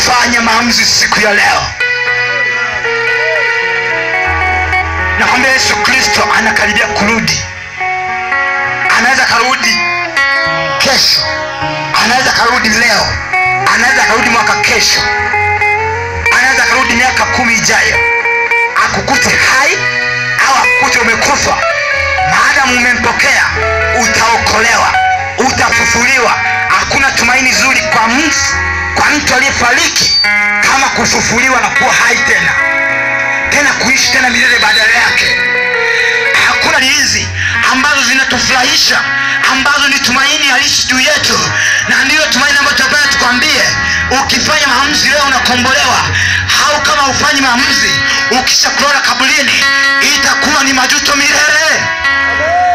fanya maamuzi siku ya leo nakwambia yesu kristo anakaribia kurudi anaweza karudi kesho anaweza karudi leo anaweza karudi mwaka kesho anaweza karudi miaka kumi ijayo akukute hai au akukute umekufa maadamu umempokea utaokolewa utafufuliwa hakuna tumaini zuri kwa mtu kwa mtu aliyefariki kama kufufuliwa na kuwa hai tena tena kuishi tena milele badala yake hakuna hizi ambazo zinatufurahisha ambazo ni tumaini halisi juu yetu na ndiyo tumaini ambayo tunapenda tukwambie ukifanya maamuzi leo unakombolewa au kama ufanyi maamuzi ukishakulala kaburini itakuwa ni majuto milele